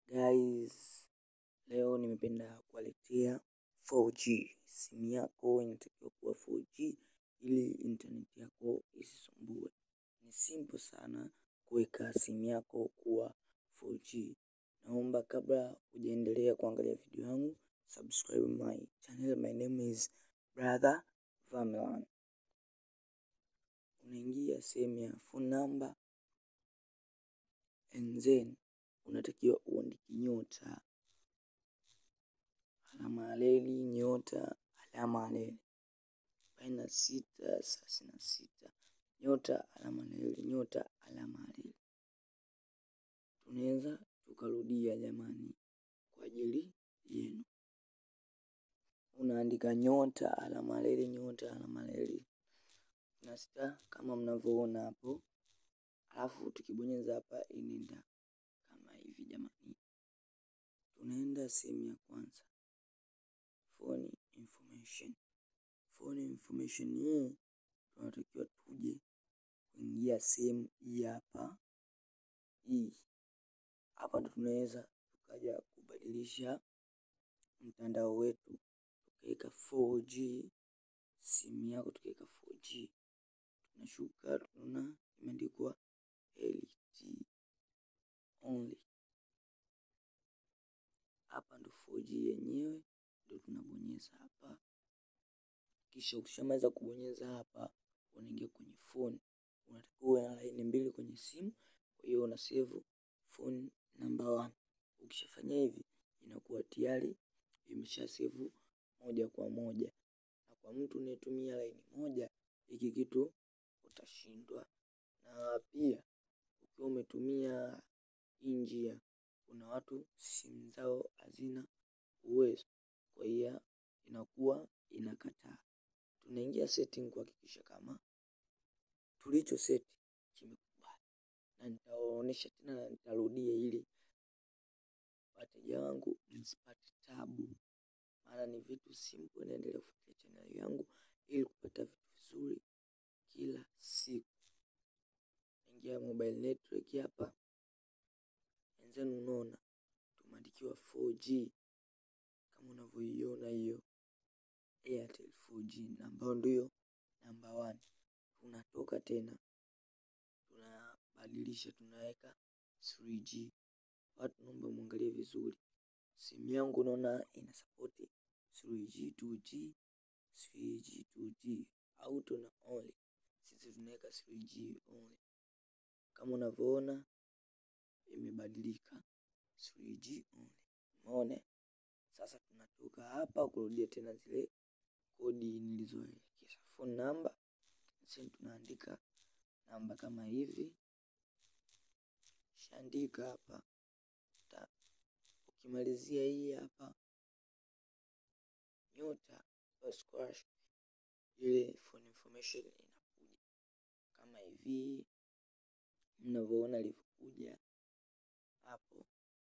Guys, leo nimependa kuwaletea 4G. Simu yako inatakiwa kuwa 4G ili internet yako isisumbue. Ni simple sana kuweka simu yako kuwa 4G. Naomba kabla hujaendelea kuangalia video yangu, subscribe my channel. My name is Brother Vermelan. Unaingia sehemu ya phone number and then unatakiwa uandike nyota alama ya reli nyota alama ya reli arobaini na sita thelathini na sita nyota alama ya reli nyota alama ya reli. Tunaweza tukarudia jamani, kwa ajili yenu. Unaandika nyota alama ya reli nyota alama ya reli na sita kama mnavyoona hapo, alafu tukibonyeza hapa inaenda kama hivi jamani. Tunaenda sehemu ya kwanza phone information. Phone information hii tunatakiwa tuje kuingia sehemu hii hapa, hii hapa ndo tunaweza tukaja kubadilisha mtandao wetu tukaweka 4G simu yako tukaweka 4G. Tunashuka tunaona imeandikwa LTE only. Hapa ndo 4G yenyewe ndo tunabonyeza hapa, kisha ukishamaliza kubonyeza hapa, unaingia kwenye phone. Unatakiwa uwe na laini mbili kwenye simu, kwa hiyo una save phone number one. Ukishafanya hivi, inakuwa tayari imesha save moja kwa moja, na kwa mtu unayetumia laini moja, hiki kitu utashindwa. Na pia ukiwa umetumia hii njia, kuna watu simu zao hazina uwezo, kwa hiyo inakuwa inakataa. Tunaingia setting kuhakikisha kama tulicho seti kimekubali, na nitawaonyesha tena na nitarudia ili wateja wangu msipate tabu, maana ni vitu simple. Naendelea kufuatilia channel yangu ili kupata vitu vizuri kila siku. Ingia mobile network hapa, wenzenu, unaona tumeandikiwa 4G kama unavyoiona hiyo Airtel 4G ambayo ndio namba one. Tunatoka tena tunabadilisha, tunaweka 3G. Watu naomba muangalie vizuri, simu yangu unaona ina support 3G, 2G, 3G, 2G auto na only. Sisi tunaweka 3G only, kama unavyoona imebadilika 3G only. Umeona? Sasa tunatoka hapa kurudia tena zile kodi nilizoelekeza, phone number sasa tunaandika namba kama hivi, shaandika hapa. Ukimalizia hii hapa nyota squash, ile phone information inakuja kama hivi mnavyoona ilivyokuja hapo,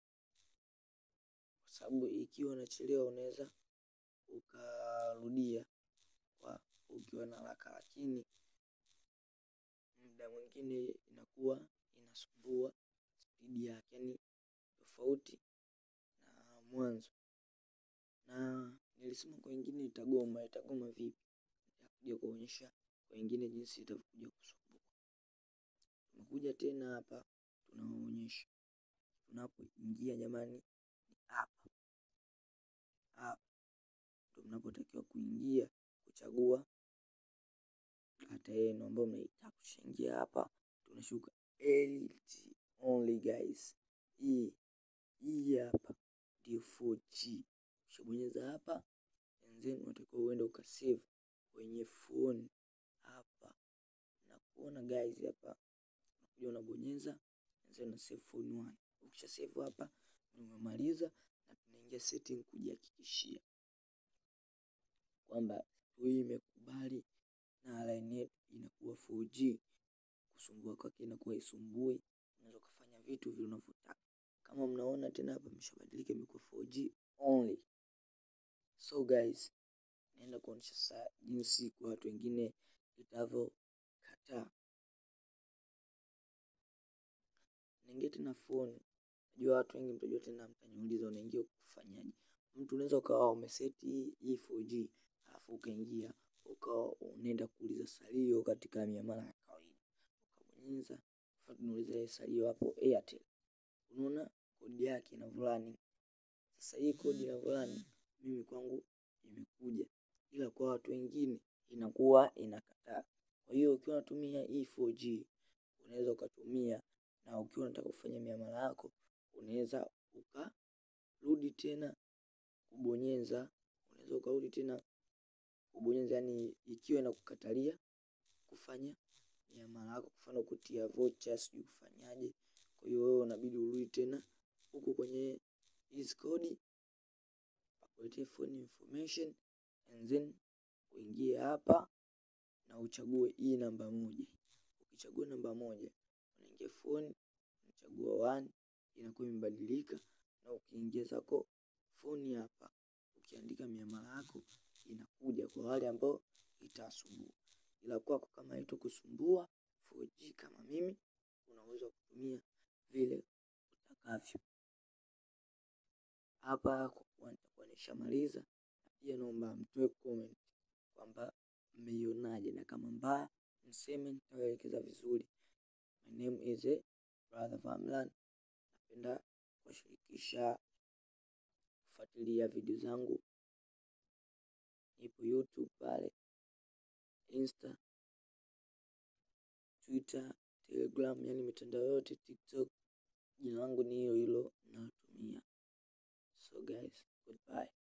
kwa sababu ikiwa unachelewa unaweza ukarudia kwa ukiwa na haraka, lakini muda mwingine inakuwa inasumbua spidi yake, yani tofauti na mwanzo. Na nilisema kwa wengine itagoma. Itagoma vipi? Nitakuja kuonyesha kwa wengine jinsi itavyokuja kusumbuka. Tunakuja tena hapa, tunawaonyesha tunapoingia jamani, ni hapa hapa ndo mnapotakiwa kuingia kuchagua data yenu ambayo mnaitaka. Kushaingia hapa, tunashuka LTE only guys. Hii hii hapa ndio 4G. Ukishabonyeza hapa and then unatakiwa uende ukasave kwenye phone hapa, na kuona guys hapa, unakuja unabonyeza and then una save phone one. Ukisha save hapa umemaliza, na tunaingia setting kujihakikishia kwamba hii imekubali na line yetu inakuwa 4G. Kusumbua kwake inakuwa isumbui, unaweza ukafanya vitu vile unavyotaka. Kama mnaona tena hapa imeshabadilika imekuwa 4G only. So guys, naenda kuonyesha sasa jinsi kwa watu wengine itavyokataa. Naingia tena phone Najua watu wengi mtajua tena, mtaniuliza unaingia kufanyaje. Mtu unaweza ukawa umeseti hii 4G alafu ukaingia ukawa unaenda kuuliza salio katika miamala ya kawaida, ukabonyeza mfano tunauliza salio hapo Airtel, unaona kodi yake inavyolani. Sasa hii kodi inavyolani mimi kwangu imekuja, ila kwa watu wengine inakuwa inakataa. Kwa hiyo ukiwa unatumia hii 4G unaweza ukatumia, na ukiwa unataka kufanya miamala yako unaweza ukarudi tena kubonyeza, unaweza ukarudi tena kubonyeza, yani ikiwa inakukatalia kufanya miamala yako, mfano kutia vocha, sijui kufanyaje. Kwa hiyo wewe unabidi urudi tena huku kwenye hizi kodi akuletee phone information and then uingie hapa na uchague hii namba moja. Ukichagua namba moja unaingia phone, unachagua one, inakuwa imebadilika, na ukiingia zako phone hapa, ukiandika miamala yako inakuja kwa wale ambao itawasumbua, ila kwako kama haitakusumbua 4G kama mimi, unaweza kutumia vile utakavyo. Hapa kwa kuwa nitakuwa nishamaliza, pia naomba mtoe comment kwamba mmeionaje, na kama mbaya mseme, nitawaelekeza vizuri. My name is Brother Famlan. Napenda kuwashirikisha kufuatilia video zangu, nipo YouTube pale, Insta, Twitter, Telegram, yani mitandao yote, TikTok. Jina langu ni hilo hilo natumia. So guys, goodbye.